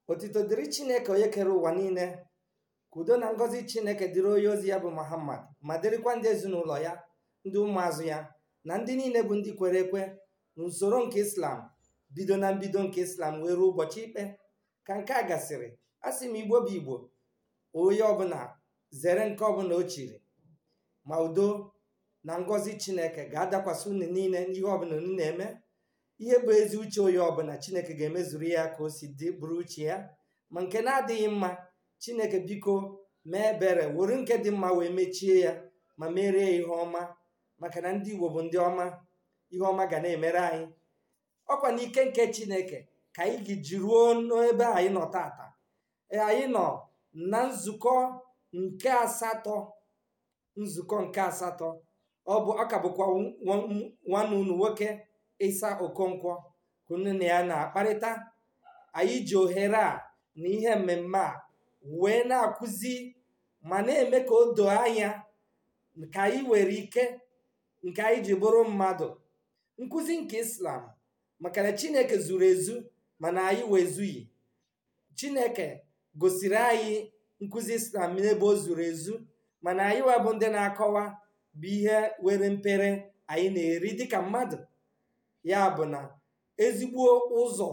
otito dịrị chineke onye kere ụwa niile ka udo na ngọzi chineke dịrị onye ozi ya bụ muhammad ma dịrịkwa ndị ezinụlọ ya ndị ụmụazụ ya na ndị niile bụ ndị kwere ekwe n'usoro nke islam bido na mbido nke islam wee ruo ụbọchị ikpe ka nke a gasịrị a sị m igbo bụ igbo onye ọbụla zere nke ọbụla o chiri ma udo na ngọzi chineke ga-adakwasị unu niile n'ihe ọbụla unu na-eme ihe bụ ezi uche onye ọbụla chineke ga-emezuru ya ka o si dị bụrụ uche ya ma nke na-adịghị mma chineke biko mee ebere were nke dị mma wee mechie ya ma merie ya ihe ọma maka na ndị igbo bụ ndị ọma ihe ọma ga na-emere anyị ọkwa n'ike nke chineke ka anyị gị jiruo n'ebe anyị nọ tata anyị nọ na nzukọ nke asatọ nzukọ nke asatọ ọ bụ ọ ka bụkwa nwanne unu nwoke ịsa okonkwo ka unu na ya na-akparịta anyị ji ohere a na ihe mmemme a wee na-akụzi ma na-eme ka o doo anya ka anyị nwere ike nke anyị ji bụrụ mmadụ nkụzi nke islam maka na chineke zuru ezu mana anyị wezughị chineke gosiri anyị nkụzi islam n'ebe o zuru ezu mana anyị webụ ndị na-akọwa bụ ihe were mpere anyị na-eri dịka mmadụ ya bụ na ezigbo ụzọ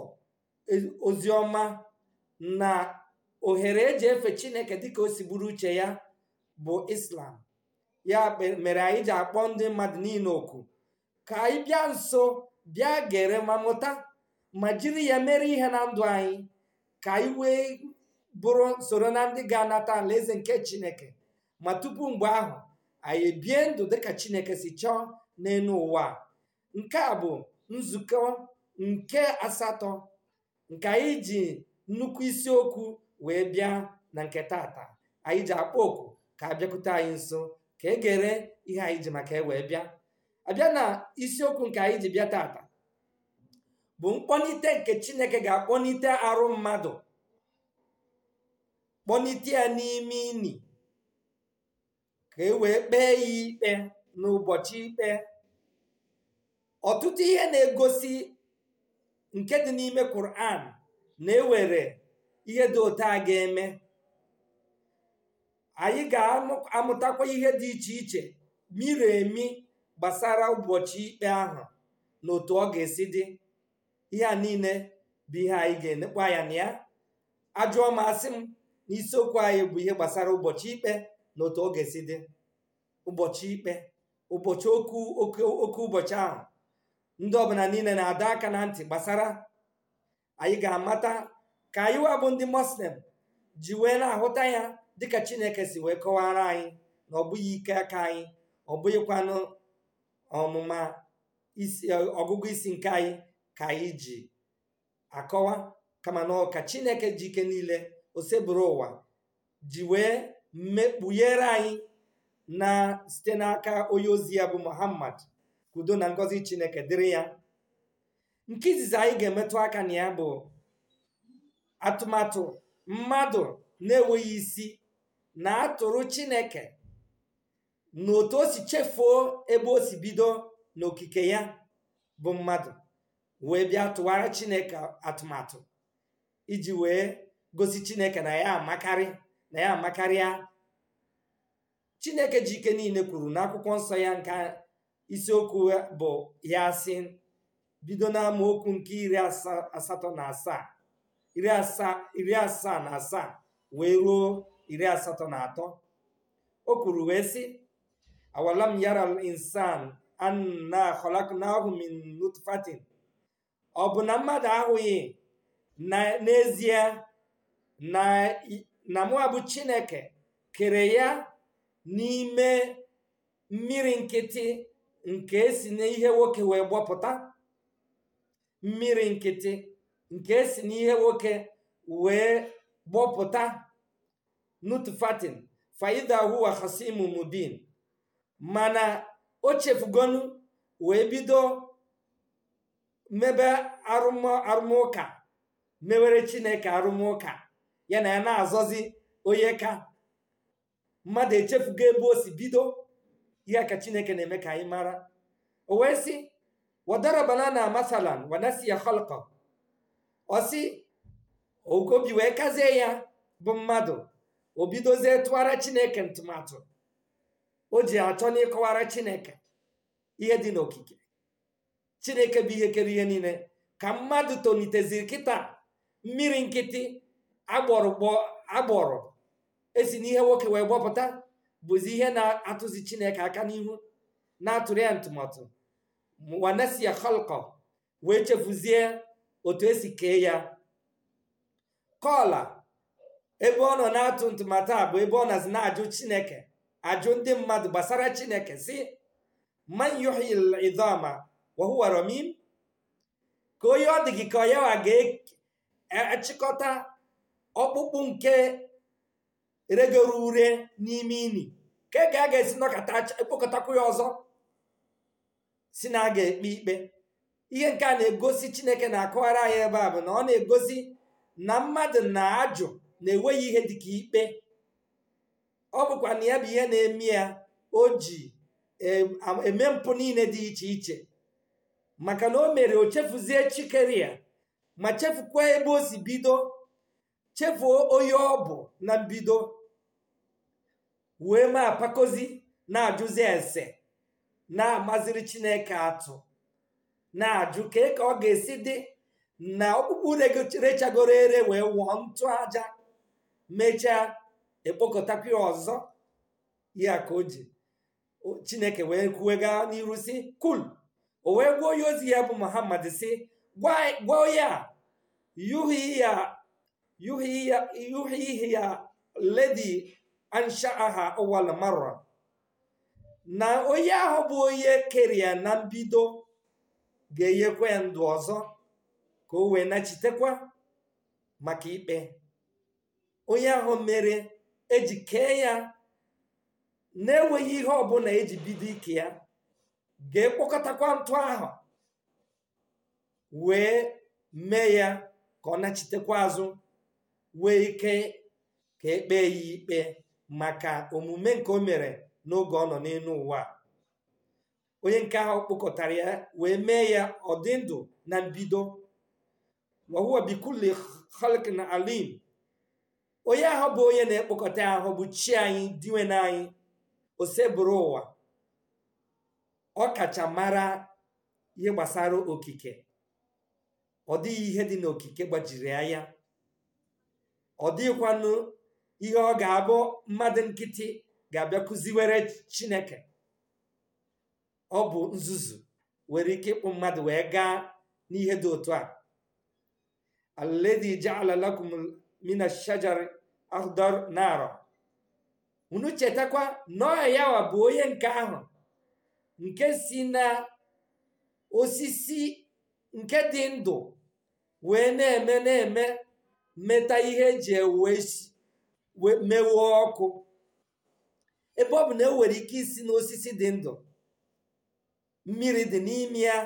oziọma na ohere eji efe chineke dịka o si bụrụ uche ya bụ islam ya mere anyị ji akpọ ndị mmadụ niile oku ka anyị bịa nso bịa gere ma mụta ma jiri ya mere ihe na ndụ anyị ka anyị wee bụrụ soro na ndị ga-anata alaeze nke chineke ma tupu mgbe ahụ anyị ebie ndụ dịka chineke si chọọ n'elu ụwa nke a bụ nzukọ nke asatọ nke anyị ji nnukwu isiokwu wee bịa na nke tata anyị ji akpọ oku ka abịakwute anyị nso ka e gere ihe anyị ji maka wee bịa abịa na isiokwu nke anyị ji bịa tata bụ mkpọnite nke chineke ga-akpọnite arụ mmadụ kpọnite ya n'ime ini ka e wee kpee ya ikpe n'ụbọchị ikpe ọtụtụ ihe na-egosi nke dị n'ime Quran na-ewere ihe dị otu a ga-eme anyị ga-amụtakwa ihe dị iche iche miri emi gbasara ụbọchị ikpe ahụ na otu ọ ga-esi dị ihe a niile bụ ihe anyị ga-enekwa anya na ya ajụọ m asị m n'isiokwu anyị bụ ihe gbasara ụbọchị ikpe na otu ọ ga-esi dị ụbọchị ikpe ụbọchị oku oke ụbọchị ahụ ndị ọbụla niile na-adọ aka na ntị gbasara anyị ga-amata ka anyị wabụ ndị muslim ji wee na-ahụta ya dịka chineke si wee kọwara anyị na ọ bụghị ike aka anyị ọ bụghịkwanụ ọmụma ọgụgụ isi nke anyị ka anyị ji akọwa kama na ọka chineke ji ike niile osebụrụ ụwa ji wee mekpughere anyị na site n'aka onye ozi ya bụ muhammad udo na ngọzi chineke dịrị ya nke izizi anyị ga-emetụ aka na ya bụ atụmatụ mmadụ na-enweghị isi na-atụrụ chineke na otu o si chefuo ebe o si bido n'okike ya bụ mmadụ wee bịa tụwara chineke atụmatụ iji wee gosi chineke na ya amakarị na ya amakarịa chineke ji ike niile kwuru n'akwụkwọ nsọ ya nke isiokwu bụ ya sị bido n'amaokwu nke iri asatọ na asaa iri asaa na asaa wee ruo iri asatọ na atọ o kwuru wee sị awalam yara insan anna khalaqnahu min nutfatin ọ bụ na mmadụ ahụghị n'ezie na mụa bụ chineke kere ya n'ime mmiri nkịtị nke esi n'ihe nwoke wee gbọpụta mmiri nkịtị nke esi n'ihe nwoke wee gbọpụta nutfatin faida huwa khasimu mubin mana o chefugonu wee bido mebe arụmụka mewere chineke arụmụka ya na ya na-azọzi onye ka mmadụ echefugo ebe o si bido ihe ka chineke na-eme ka anyị mara o wee sị wadarabana na masalan wanasiya khalqa ọ sị ogobi wee kazie ya bụ mmadụ o bidozie tụwara chineke ntụmatụ o ji achọ n'ịkọwara chineke ihe dị n'okike chineke bụ ihe kere ihe niile ka mmadụ toliteziri kịta mmiri nkịtị agbọrọ agbọrọ esi n'ihe nwoke wee gbọpụta bụzi ihe na-atụzi chineke aka n'ihu na-atụrụ ya ntụmatụ wanesiya khalkọ wee chefuzie otu esi kee ya kọla ebe ọ nọ na-atụ ntụmatụ a bụ ebe ọ nazi na-ajụ chineke ajụ ndị mmadụ gbasara chineke si man yuhyi idama wa huwa ramim ka onye ọ dị gị ka yawa ga-achịkọta ọkpụkpụ nke regoro ure n'ime ini ka ga a ga-esi nọkọta ekpokọtakwu ya ọzọ si na a ga-ekpe ikpe ihe nke a na-egosi chineke na-akọwara anyị ebe a bụ na ọ na-egosi na mmadụ na-ajụ na-enweghị ihe dịka ikpe ọ bụkwa na ya bụ ihe na-eme ya o ji eme mpụ niile dị iche iche maka na o mere o chefuzie chikere ya ma chefukwa ebe o si bido chefuo onye ọ bụ na mbido wee ma apakozi na-ajụzi ese na-amaziri chineke atụ na-ajụ ka ka ọ ga-esi dị na ọkpụkpụ rechagoro ere wee wụọ ntụ aja mechaa ekpokọtakwa ya ọzọ ya ka o ji chineke wee kwuwega n'iru si kul o wee gwa onye ozi ya bụ muhammad si gwa ya yuhi ya yuhi ya ledi anshaaha awal marra na onye ahụ bụ onye kere ya na mbido ga-enyekwa ya ndụ ọzọ ka o wee nachitekwa maka ikpe onye ahụ mere eji kee ya na-enweghị ihe ọbụla eji bido ike ya ga-ekpokọtakwa ntụ ahụ wee mee ya ka ọ nachitekwa azụ wee ike ka ekpee ya ikpe maka omume nke o mere n'oge ọ nọ n'elu ụwa onye nke ahụ kpokọtara ya wee mee ya ọ dị ndụ na mbido wahuwa bikuli khalqin alim onye ahụ bụ onye na-ekpokọta ahụ bụ chi anyị diwe anyị osebụrụ ụwa ọ kacha mara ihe gbasara okike ọ dịghị ihe dị n'okike gbajiri anya ọ dịghịkwanụ ihe ọ ga-abụ mmadụ nkịtị ga-abịa kụziwere chineke ọ bụ nzuzu nwere ike ịkpụ mmadụ wee gaa n'ihe dị otu a alladhi ja'ala lakum mina shajari akhdar nara unu chetakwa nọọ yawa bụ onye nke ahụ nke si na osisi nke dị ndụ wee na-eme na-eme meta ihe eji ewe mewuo ọkụ ebe ọ bụ na enwere ike isi n'osisi dị ndụ mmiri dị n'ime ya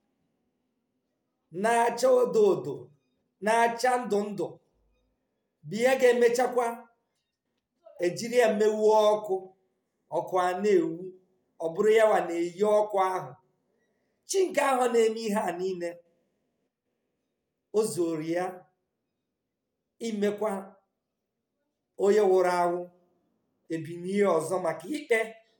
na-acha odo odo na-acha ndụ ndụ bụ ihe ga-emechakwa ejiri ya mewuo ọkụ ọkụ a na-ewu ọ bụrụ ya wa na-eyi ọkụ ahụ chi nke ahụ na-eme ihe a niile o zuru ya imekwa onye wụrụ awụ ebinihe ọzọ maka ikpe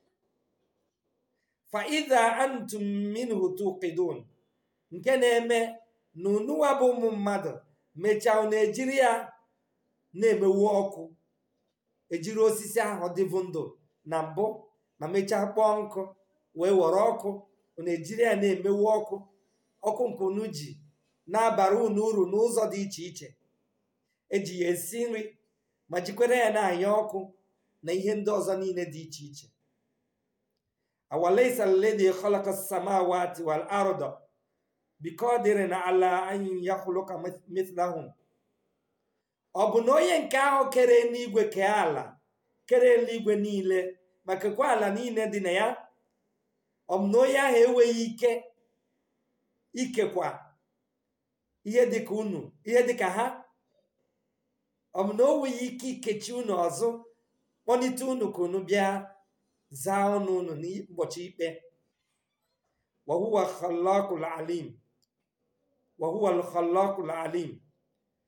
faida antum minhu tuqidun nke na-eme na unuwa bụ ụmụ mmadụ mechaa na-ejiri ya na-emewu ọkụ ejiri osisi ahụ dịbụ ndụ na mbụ ma mechaa kpọọ nkụ wee were ọkụ na-ejiri ya na-emewu ọkụ ọkụ nke unu ji na-abara unu uru n'ụzọ dị iche iche eji ya esi nri ma jikwere ya na-anya ọkụ na ihe ndị ọzọ niile dị iche iche awalaisa alladhi khalaqa as-samawati wal arda biqadirin ala an yakhluqa mithlahum ọ bụ na onye nke ahụ kere n'igwe kee ala kere eluigwe niile ma kekwa ala niile dị na ya ọ bụ na onye ahụ enweghị ike ikekwa ihe dịka unu ihe dịka ha ọ bụ na o nweghị ike ikechi unu ọzọ kpọlite unu ka unu bịa zaa ọnụ unu n'ụbọchị ikpe wahuwa khalaqul alim wahuwa khalaqul alim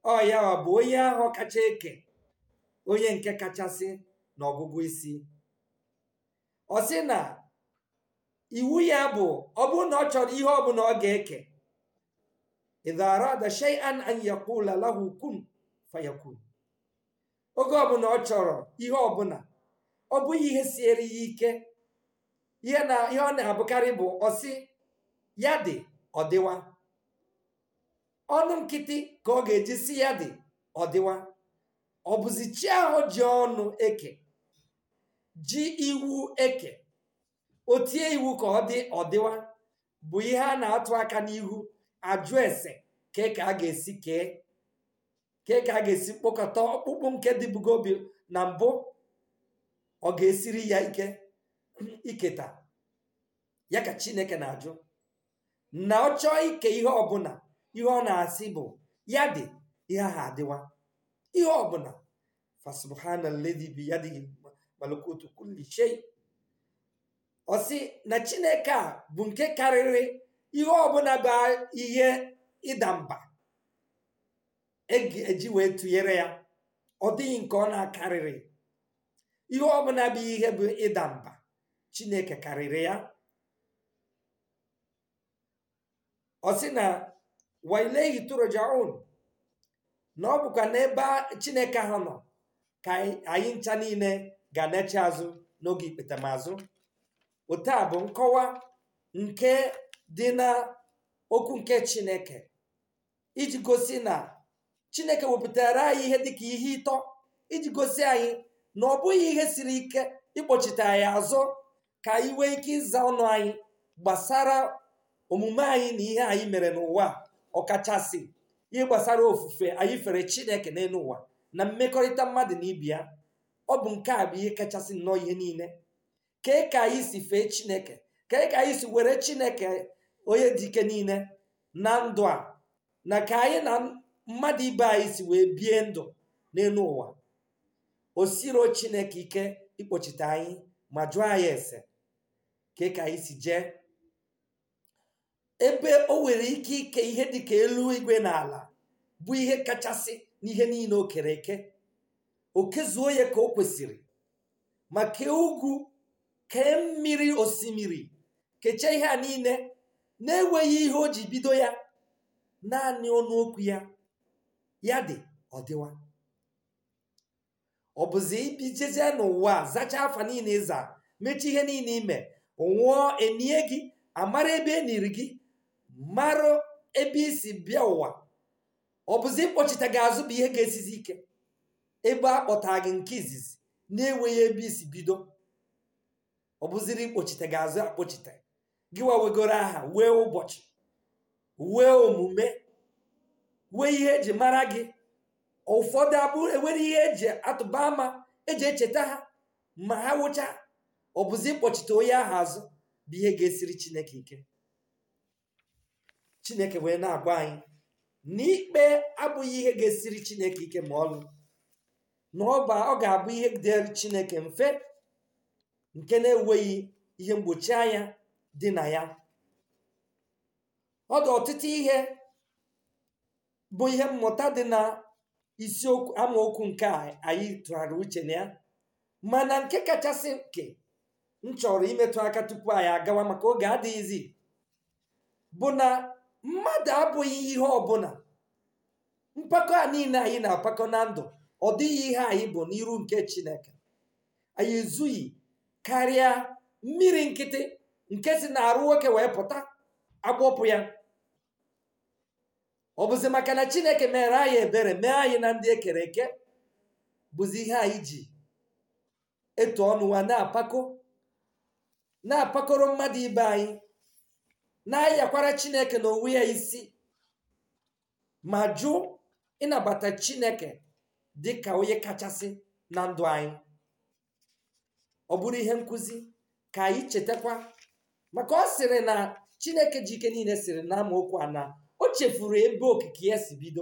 ọ ya ọ bụ onye ahụ kacha eke onye nke kachasị n'ọgụgụ isi ọ sị na iwu ya bụ ọ bụrụ na ọ chọrọ ihe ọbụla ọ ga-eke idha arada shay'an an yaqula lahu kun fayakun oge ọbụla ọ chọrọ ihe ọbụla ọ bụghị ihe siere ya ike ihe na ihe ọ na-abụkarị bụ ọsị ya dị ọdịwa ọnụ nkịtị ka ọ ga-eji si ya dị ọdịwa ọ bụzi chi ahụ ji ọnụ eke ji iwu eke o tie iwu ka ọ dị ọdịwa bụ ihe a na-atụ aka n'ihu ajụ ese kee ka a ga-esi kee kee ka a ga-esi kpokọta ọkpụkpụ nke dịbugobi na mbụ ọ ga-esiri ya ike iketa ya ka chineke na-ajụ na ọ chọọ ike ihe ọbụla ihe ọ na-asị bụ ya dị ihe ahụ adịwa ihe ọbụla fasubhana ledi bi yadihi malakutu kulli shay ọ sị na chineke a bụ nke karịrị ihe ọbụla bụ ihe ịda mba eji wee tụnyere ya ọ dịghị nke ọ na-akarịrị ihe ọbụla bụ ihe bụ ịda mba chineke karịrị ya ọ sị na wailehi turjaun na ọ bụkwa n'ebe chineke ahụ nọ ka anyị ncha niile ga-anechi azụ n'oge ikpetamazụ otu a bụ nkọwa nke dị na okwu nke chineke iji gosi na chineke wepụtara anyị ihe dịka ihe ịtọ iji gosi anyị na ọ bụghị ihe siri ike ịkpọchite anyị azụ ka anyị nwee ike ịza ọnụ anyị gbasara omume anyị na ihe anyị mere n'ụwa ọkachasị ihe gbasara ofufe anyị fere chineke n'elu ụwa na mmekọrịta mmadụ na ibe ya ọ bụ nke a bụ ihe kachasị nnọọ ihe niile kee ka anyị si fee chineke kee ka anyị si were chineke onye dị ike niile na ndụ a na ka anyị na mmadụ ibe anyị si wee bie ndụ n'elu ụwa o siro chineke ike ịkpọchite anyị ma jụọ anyị ese kee ka anyị si jee ebe o nwere ike ike ihe dịka elu igwe na ala bụ ihe kachasị n'ihe niile o kere eke o kezuo ya ka o kwesịrị ma kee ugwu kee mmiri osimiri kechaa ihe a niile na-enweghị ihe o ji bido ya naanị ọnụ okwu ya ya dị ọdịwa ọ bụzi ibijezie n'ụwa zachaa afa niile ịza mechaa ihe niile ime nwụọ enie gị amara ebe e niri gị mara ebe isi bịa ụwa ọ bụzi ịkpọchite gị azụ bụ ihe ga-esizi ike ebe a kpọta gị nke izizi na-enweghị ebe isi bido ọ bụziri ịkpọchite gị azụ akpọchite gị wawegoro aha wee ụbọchị wee omume wee ihe eji mara gị ụfọdụ abụrụ enwere ihe eji atụba ama eji echeta ha ma ha wụcha ọ bụzi ịkpọchite onye ahụ azụ bụ ihe ga-esiri chineke ike chineke wee na-agwa anyị na ikpe abụghị ihe ga-esiri chineke ike ma ọlụ na ọ ga-abụ ihe dịrị chineke mfe nke na-enweghị ihe mgbochi anya dị na ya ọ dị ọtụtụ ihe bụ ihe mmụta dị na isiokwu amaokwu nke a anyị tụgharị uche na ya mana nke kachasị nke m chọrọ imetụ aka tupu anyị agawa maka oge adịghịzi bụ na mmadụ abụghị ihe ọbụla mpako a niile anyị na-apakọ na ndụ ọ dịghị ihe anyị bụ n'iru nke chineke anyị ezughị karịa mmiri nkịtị nke si na-arụ nwoke wee pụta agbọpụ ya ọ bụzi maka na chineke mere anyị ebere mee anyị na ndị ekere eke bụzi ihe anyị ji etu ọnụ wa na-apako na-apakọrọ mmadụ ibe anyị na-ayakwara chineke na onwe ya isi ma jụ ịnabata chineke dị ka onye kachasị na ndụ anyị ọ bụrụ ihe nkụzi ka anyị chetakwa maka ọ sịrị na chineke ji ike niile sịrị na amaokwu a na o chefuru ebe okike ya si bido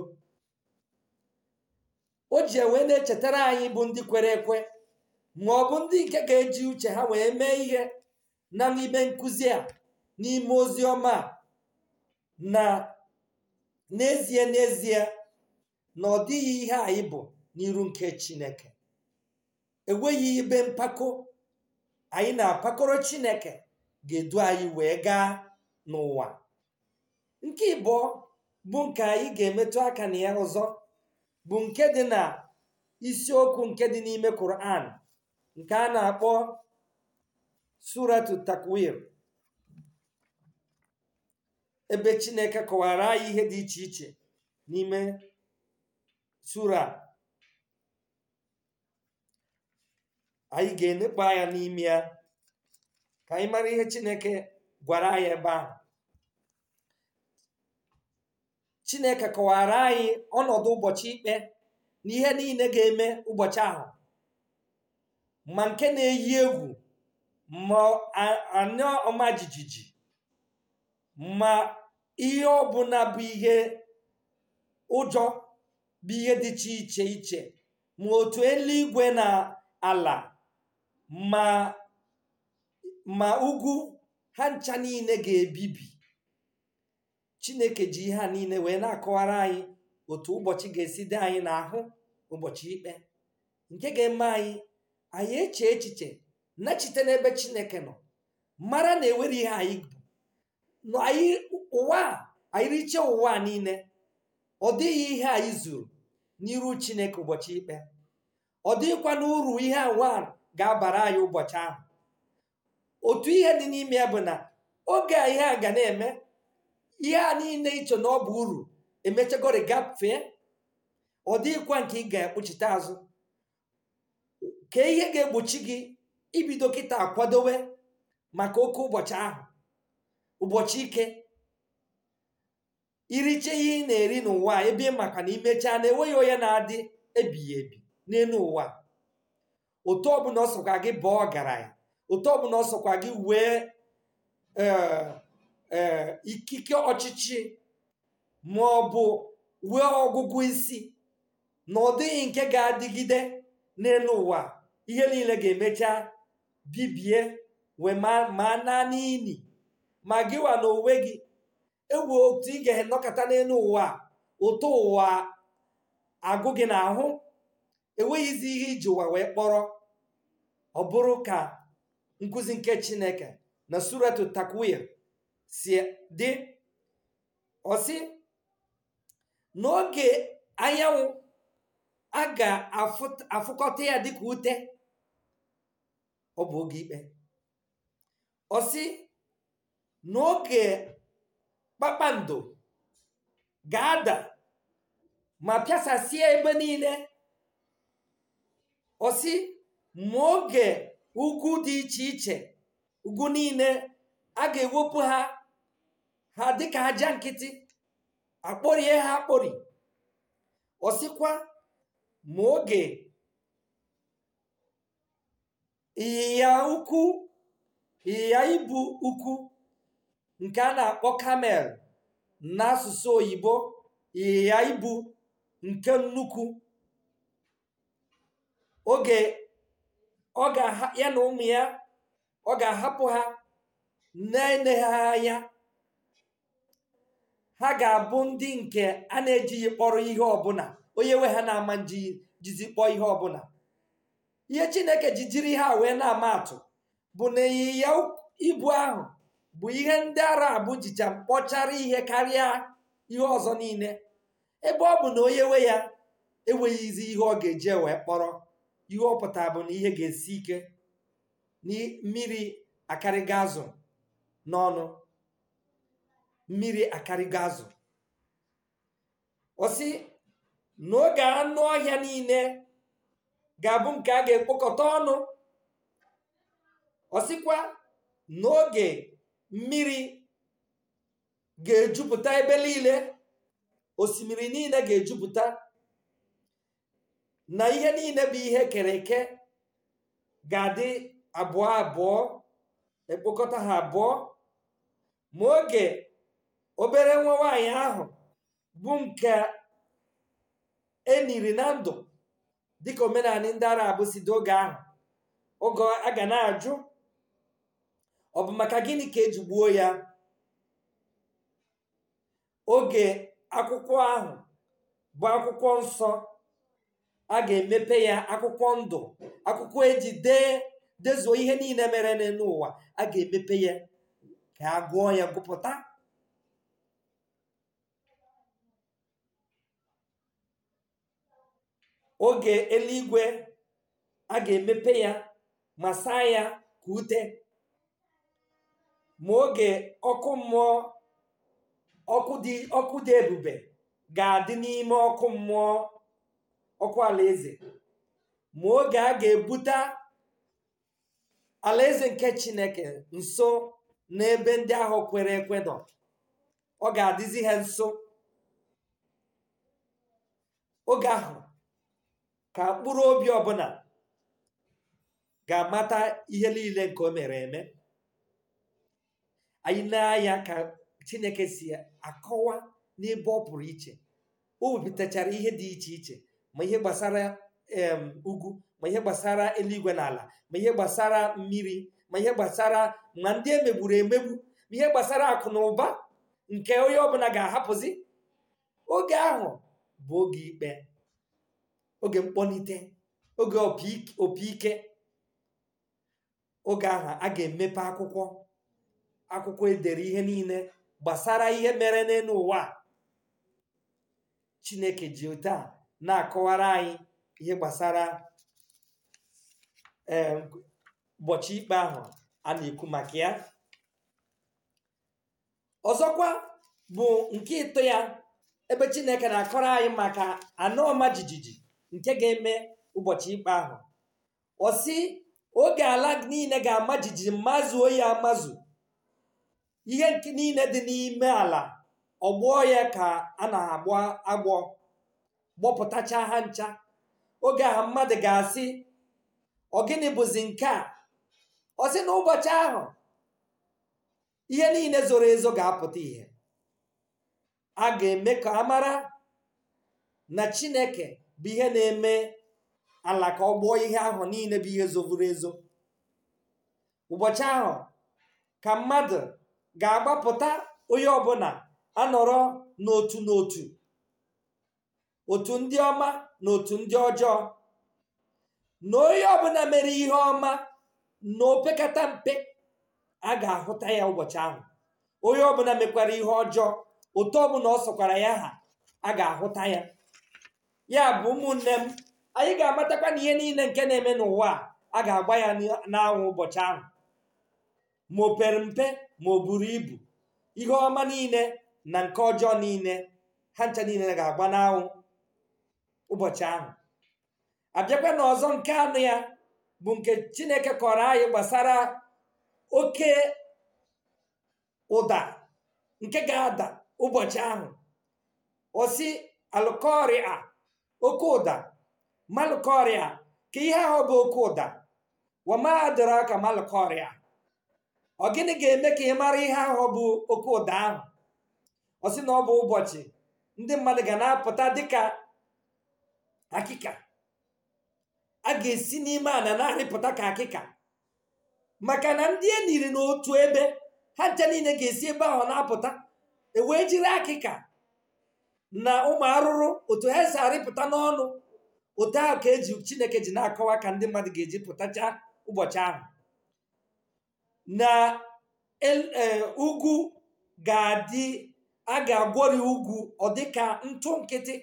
o ji wee na-echetara anyị bụ ndị kwere ekwe ma ọ bụ ndị nke ga-eji uche ha wee mee ihe na n'ime nkụzi a n'ime ozi ọma a na n'ezie n'ezie na ọ dịghị ihe anyị bụ n'iru nke chineke enweghị ibe mpako anyị na-apakọrọ chineke ga-edu anyị wee gaa n'ụwa nke ịbụọ bụ nke anyị ga-emetụ aka na ya ọzọ bụ nke dị na isiokwu nke dị n'ime Quran nke a na-akpọ suratu takwir ebe chineke kọwara anyị ihe dị iche iche n'ime sura anyị ga-enekpa anya n'ime ya ka anyị mara ihe chineke gwara anyị ebe ahụ chineke kọwara anyị ọnọdụ ụbọchị ikpe na ihe niile ga-eme ụbọchị ahụ ma nke na-eyi egwu ma anya ọma jijiji ma ihe ọbụla bụ ihe ụjọ bụ ihe dịcha iche iche ma otu eluigwe na ala ma ma ugwu ha ncha niile ga-ebibi chineke ji ihe a niile wee na-akọwara anyị otu ụbọchị ga-esi dị anyị n'ahụ ụbọchị ikpe nke ga-eme anyị anyị eche echiche nachite n'ebe chineke nọ mara na ewere ihe anyị bụ anyị ụwa anyị riche ụwa niile ọ dịghị ihe anyị zuru n'iru chineke ụbọchị ikpe ọ dịghịkwa n'uru ihe nwa ga-abara anyị ụbọchị ahụ otu ihe dị n'ime ya bụ na oge a ihe a ga na-eme ihe a niile iche na ọ bụ uru emechagori gafee ọ dịghịkwa nke ị ga-ekpuchite azụ ka ihe ga-egbochi gị ibido kịta akwadowe maka oke ụbọchị ahụ ụbọchị ike iriche ihe ị na-eri n'ụwa ebe maka na imechaa na enweghị onye na-adị ebighị ebi n'elu ụwa otu ọbụla ọ sọkwa gị bụọ ọgaranya otu ọbụla ọ sọkwa gị wee ee ikike ọchịchị ma ọ bụ wee ọgụgụ isi na ọ dịghị nke ga-adịgide n'elu ụwa ihe niile ga-emecha bibie wee ma na n'ili ma gịwa na onwe gị ewu otu ị ga-enọkọta n'elu ụwa ụtọ ụwa agụ gị n'ahụ enweghịzi ihe iji ụwa wee kpọrọ ọ bụrụ ka nkụzi nke chineke na suratu takwir si dị ọsị n'oge anyanwụ a ga-afụkọta ya dịka ute ọ bụ oge ikpe ọsị n'oge kpakpando ga-ada ma pịasasịa ebe niile ọsị ma oge ugwu dị iche iche ugwu niile a ga-ewepụ ha ha dịka aja nkịtị akpọrie ha akpọri ọsịkwa ma oge ịnyịnya ukwu ịnyịnya ibu ukwu nke a na-akpọ kamel n'asụsụ oyibo ịnyịnya ibu nke nnukwu oge ọ ga ya na ụmụ ya ọ ga-ahapụ ha na-ene ha anya ha ga-abụ ndị nke a na-ejighị kpọrọ ihe ọbụla onye nwe ha na-ama jizi kpọọ ihe ọbụla ihe chineke ji jiri ha wee na-ama atụ bụ na ịnyịnya ibu ahụ bụ ihe ndị arab jicha mkpọchara ihe karịa ihe ọzọ niile ebe ọ bụ na onye nwe ya enweghịzi ihe ọ ga-eji wee kpọrọ ihe ọ pụtara bụ na ihe ga-esi ike mmiri akarịga azụ n'ọnụ mmiri akarịga azụ ọsị n'oge anụ ọhịa niile ga-abụ nke a ga-ekpokọta ọnụ ọsịkwa n'oge mmiri ga-ejupụta ebe niile osimiri niile ga-ejupụta na ihe niile bụ ihe kere eke ga-adị abụọ abụọ ekpokọta ha abụọ ma oge obere nwa nwanyị ahụ bụ nke eniri na ndụ dịka omenala ndị arab si dị oge ahụ oge a ga na-ajụ ọ bụ maka gịnị ka eji gbuo ya oge akwụkwọ ahụ bụ akwụkwọ nsọ a ga-emepe ya akwụkwọ ndụ akwụkwọ eji dee dezuo ihe niile mere n'ụwa a ga-emepe ya ka a gụọ ya gụpụta oge eluigwe a ga-emepe ya ma saa ya ka ute ma oge ọkụ mmụọ ọkụ dị ọkụ dị ebube ga-adị n'ime ọkụ mmụọ ọkụ alaeze ma oge a ga-ebute alaeze nke chineke nso n'ebe ndị ahụ kwere ekwe nọ ọ ga-adịzi ha nso oge ahụ ka mkpụrụ obi ọbụla ga-amata ihe niile nke o mere eme anyị na-anya ka chineke si akọwa n'ebe ọ pụrụ iche o wepụtachara ihe dị iche iche ma ihe gbasara ugwu ma ihe gbasara eluigwe na ala ma ihe gbasara mmiri ma ihe gbasara ma ndị emegburu emegbu ma ihe gbasara akụ na ụba nke onye ọbụla ga-ahapụzi oge ahụ bụ oge ikpe oge mkpọlite oge opi ike oge ahụ a ga-emepe akwụkwọ akwụkwọ edere ihe niile gbasara ihe mere n'elu ụwa chineke ji otu a na-akọwara anyị ihe gbasara ụbọchị ikpe ahụ a na-ekwu maka ya ọzọkwa bụ nke ịtọ ya ebe chineke na-akọrọ anyị maka anọ ọma jijiji nke ga-eme ụbọchị ikpe ahụ ọ sị oge ala niile ga-ama jijiji mazuo ya amazu ihe nke niile dị n'ime ala ọgbọ ya ka a na-agbọ agbọ gbọpụtacha ha ncha oge ahụ mmadụ ga-asị ọ gịnị bụzi nke a ọ sị na ụbọchị ahụ ihe niile zoro ezo ga-apụta ihe a ga-eme ka a mara na chineke bụ ihe na-eme ala ka ọ gbọọ ihe ahụ niile bụ ihe zovuru ezo ụbọchị ahụ ka mmadụ ga-agbapụta onye ọbụla anọrọ n'otu n'otu otu ndị ọma na otu ndị ọjọọ na onye ọbụla mere ihe ọma na opekata mpe a ga-ahụta ya ụbọchị ahụ onye ọbụla mekwara ihe ọjọọ otu ọbụla ọ sọkwara ya ha a ga-ahụta ya ya bụ ụmụnne m anyị ga-amatakwa na ihe niile nke na-eme n'ụwa a ga-agba ya n'anwụ ụbọchị ahụ ma o pere mpe ma o buru ibu ihe ọma niile na nke ọjọọ niile ha ncha niile ga-agba n'anwụ ụbọchị ahụ abịakwa na ọzọ nke anụ ya bụ nke chineke kọrọ anyị gbasara oke ụda nke ga-ada ụbọchị ahụ osi alụkọrịa oke ụda malụkọrịa ka ihe ahụ bụ oke ụda wamadịrọ aka malụkọrịa ọ gịnị ga-eme ka ị mara ihe ahụ bụ oke ụda ahụ ọ sị na ọ bụ ụbọchị ndị mmadụ ga na-apụta dịka akịka a ga-esi n'ime ana na-arịpụta ka akịka maka na ndị e niri n'otu ebe ha ncha niile ga-esi ebe ahụ na-apụta ewee jiri akịka na ụmụ arụrụ otu ha si arịpụta n'ọnụ otu ahụ ka eji chineke ji na-akọwa ka ndị mmadụ ga-eji pụtacha ụbọchị ahụ na ugwu ga-adị a ga-agwọri ugwu ọ dịka ntụ nkịtị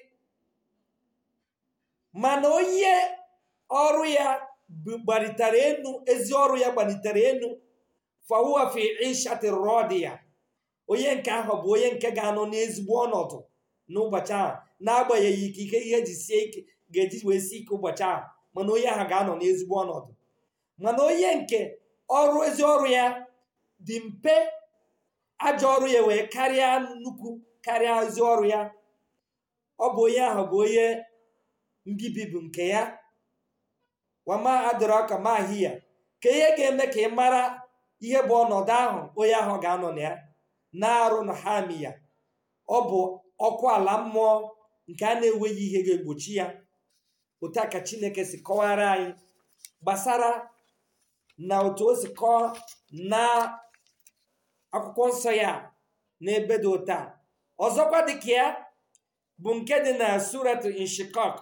mana onye ọrụ ya gbalitere enu ezi ọrụ ya gbalitere enu fawuafi ishatirọdị ya onye nke ahụ bụ onye nke ga-anọ n'ezigbo ọnọdụ n'ụbọchị ahụ na-agbanyeghị ike ike ihe ji sie ike ga-eji wee sie ike ụbọchị ahụ mana onye ahụ ga-anọ n'ezigbo ọnọdụ mana onye nke ọrụ ezi ọrụ ya dị mpe ajọ ọrụ ya wee karịa nnukwu karịa ezi ọrụ ya ọ bụ onye ahụ bụ onye mbibi bụ nke ya wama adịrọ ka mahi ya ka ihe ga-eme ka ị mara ihe bụ ọnọdụ ahụ onye ahụ ga-anọ na ya na-arụ na ha mi ya ọ bụ ọkụ ala mmụọ nke a na-enweghị ihe ga-egbochi ya otu a ka chineke si kọwara anyị gbasara na otu o si kọọ na akwụkwọ nsọ ya n'ebe dị ụta ọzọkwa dịka ya bụ nke dị na suratul inshikak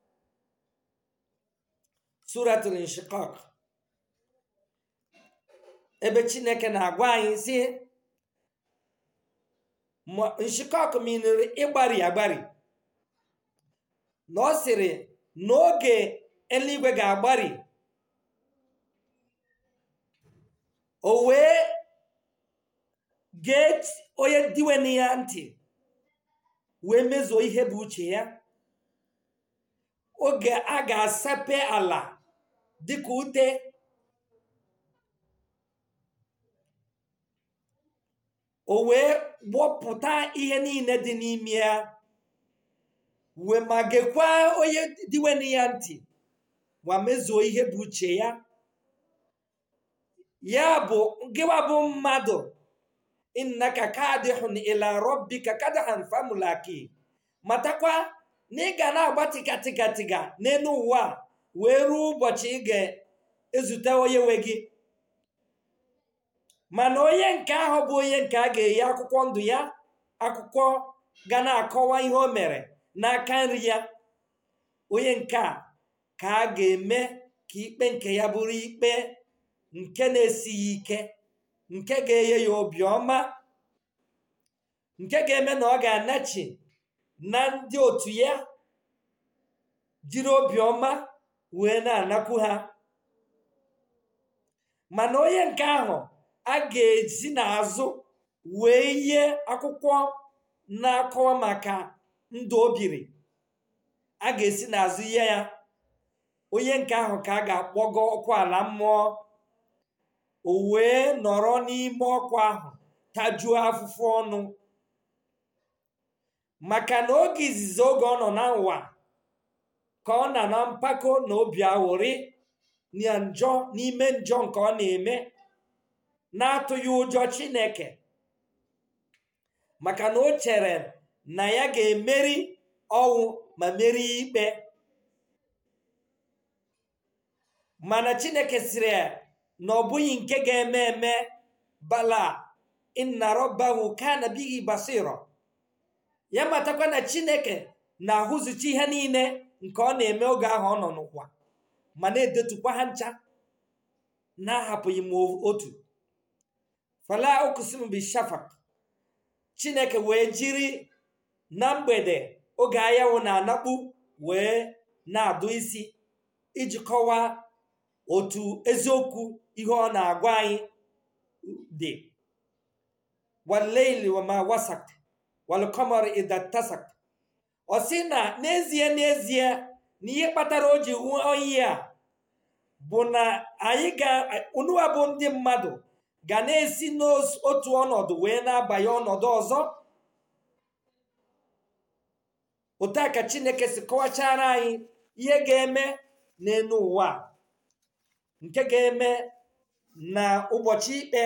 suratul inshikak ebe chineke na-agwa anyị si nshikak minere ịgbari agbari na ọ sịrị n'oge eluigwe ga-agbari o wee gee onye diwen ya ntị wee mezuo ihe bụ uche ya oge a ga-asape ala dịka ute o wee gbọpụta ihe niile dị n'ime ya wee ma gekwa onye diwen ya ntị ma mezuo ihe bụ uche ya ya bụ gịwa bụ mmadụ innaka kadihun ila rabbika kadahan famulaki matakwa na ị ga na-agba tigatịgatiga n'elu ụwa wee ruo ụbọchị ị ga-ezute onye nwe gị mana onye nke ahụ bụ onye nke a ga-eyi akwụkwọ ndụ ya akwụkwọ ga na-akọwa ihe o mere n'aka nri ya onye nke a ka a ga-eme ka ikpe nke ya bụrụ ikpe nke na-esighị ike nke ga-enye ya obiọma nke ga-eme na ọ ga-anachi na ndị otu ya jiri obiọma wee na-anakwu ha mana onye nke ahụ a ga-esi n'azụ wee yie akwụkwọ na-akọwa maka ndụ o biri a ga-esi n'azụ ihe ya onye nke ahụ ka a ga-akpọgo ọkụ ala mmụọ o wee nọrọ n'ime ọkụ ahụ tajuo afụfụ ọnụ maka na oge izizi oge ọ nọ na ụwa ka ọ na na mpako na obi aghụrị na njọ n'ime njọ nke ọ na-eme na-atụghị ụjọ chineke maka na o chere na ya ga-emeri ọnwụ ma merie ikpe mana chineke siri ya na ọ bụghị nke ga-eme eme bala inna rabbahu kana bihi basira ya matakwa na chineke na-ahụzụchi ihe niile nke ọ na-eme oge ahụ ọ nọ n'ụwa ma na-edetukwa ha ncha na-ahapụghị m otu fala okusim bishafak chineke wee jiri na mgbede oge anyanwụ na-anakpu wee na-adụ isi iji kọwaa otu eziokwu ihe ọ na-agwa anyị dị waleili wama wasak walkomar idatasak ọ sị na n'ezie n'ezie na ihe kpatara o ji nwee oyi a bụ na anyị ga unuwa bụ ndị mmadụ ga na-esi n'otu ọnọdụ wee na-abanye ọnọdụ ọzọ otu a ka chineke si kọwachara anyị ihe ga-eme n'elu ụwa nke ga-eme na ụbọchị ikpe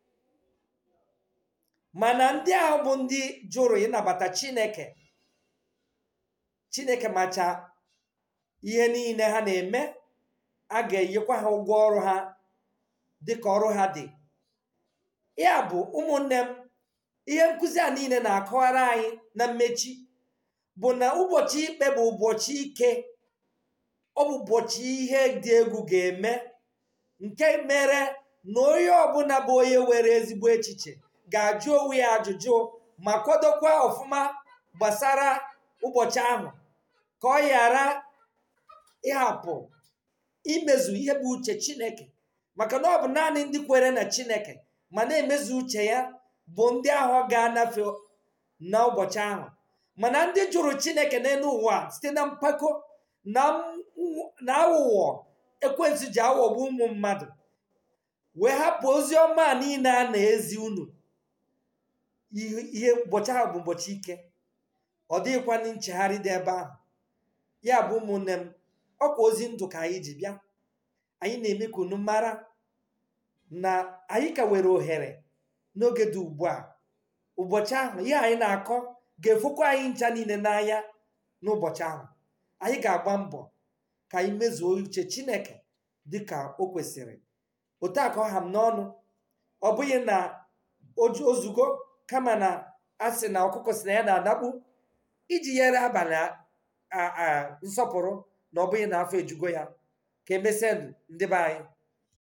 mana ndị ahụ bụ ndị jụrụ ịnabata chineke chineke macha ihe niile ha na-eme a ga-enyekwa ha ụgwọ ọrụ ha dịka ọrụ ha dị ya bụ ụmụnne m ihe nkụzi a niile na-akọwara anyị na mmechi bụ na ụbọchị ikpe bụ ụbọchị ike ọ bụ ụbọchị ihe dị egwu ga-eme nke mere na onye ọbụla bụ onye were ezigbo echiche ga-ajụ onwe ya ajụjụ ma kwadokwa ọfụma gbasara ụbọchị ahụ ka ọ ghara ịhapụ imezu ihe bụ uche chineke maka na ọ bụ naanị ndị kwere na chineke ma na-emezu uche ya bụ ndị ahụ ga-anafe n'ụbọchị ahụ mana ndị jụrụ chineke n'elu ụwa site na mpako na aghụghọ ekwensu ji aghọgbu ụmụ mmadụ wee hapụ ozi ọma niile a na-ezi unu ihe ụbọchị ahụ bụ ụbọchị ike ọ dịghịkwana nchegharị dị ebe ahụ ya bụ ụmụnne m ọkwa ozi ndụ ka anyị ji bịa anyị na-eme ka unu mara na anyị ka were ohere n'oge dị ugbu a ụbọchị ahụ ihe anyị na-akọ ga-efukwa anyị ncha niile n'anya n'ụbọchị ahụ anyị ga-agba mbọ ka anyị mezuo uche chineke dịka o kwesịrị otu a ka ọ ha m n'ọnụ ọ bụghị na ozugbo kama na a sị na ọkụkọ si na ya na-adakpu iji nyere abalị a- a- a- nsọpụrụ na ọ bụghị na afọ ejugo ya ka emesịa ndị be anyị